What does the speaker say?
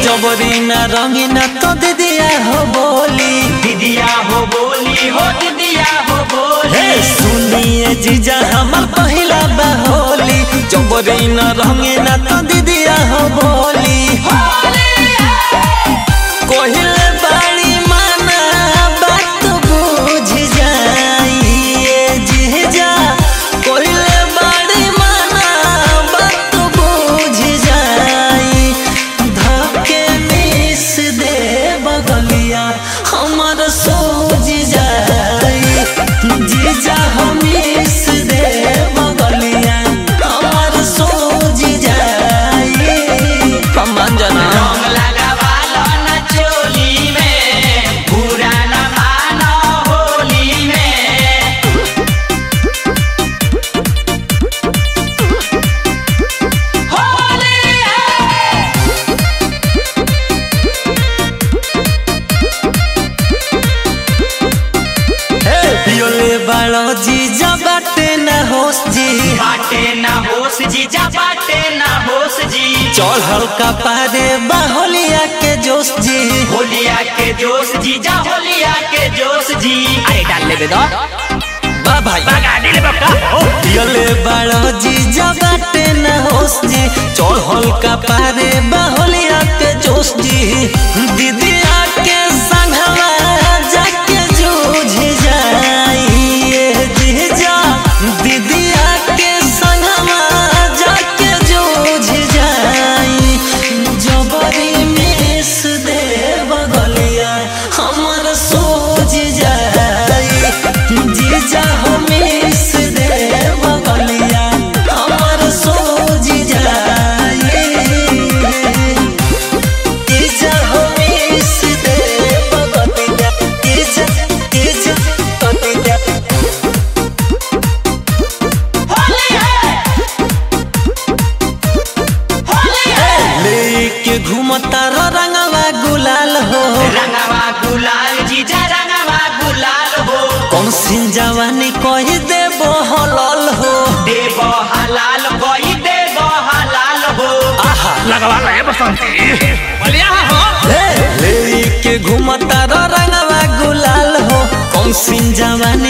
जबरी ना रंगीना तो दीदिया हो बोली दीदिया हो बोली हो दीदिया हो हे बोली सुनिए जीजा हमर पहिला बहोली जबरी ना रंगीना तो दीदिया हो बोली कोहिले बाड़ी माना बात बुझ जाइए जीजा कोहिले बाड़ी माना बात बुझ जाई धके मिस दे बगलिया हमर सोझ जाई जीजा हम मिस दे बगलिया हमर सोझ जाई कमान जना रंग लगावालो न चोली में बुरा न मानो होली में होली है हे पियोले बालो जीजा बाटे न होश जी बाटे ना होश जी जा बाटे ना होश जी चढ़ल का पारे बाहोलिया के जोश जी होलिया के जोश जी जा होलिया के जोश जी अरे डाल ले दो बा भाई गाड़ी ले बक्का पियोले बालो जीजा बाटे न होश जी चढ़ल का पारे बाहोलिया के जोश जी दीदिया के संगवा जाके जूझ जाइए जीजा दीदिया के संगवा जाके जूझ जाई जबरी मिस दे बगलिया हमर सोझ जाई जीजा हो मिस दे बगलिया हमर सोझ जाई जीजा हो मिस दे बगलिया जीजा जीजा बगलिया होली है होली है लेके घूमता रो रंगवा गुलाल हो रंगवा गुलाल जीजा रंगवा गुलाल हो कौन सिन जवानी कही देबो हलल हो देव हलाल कोई देव हलाल हो आहा लगवा ले बसंती बलिया हो हे लेके घूमता रो रंगवा गुलाल हो कौन सिन जवानी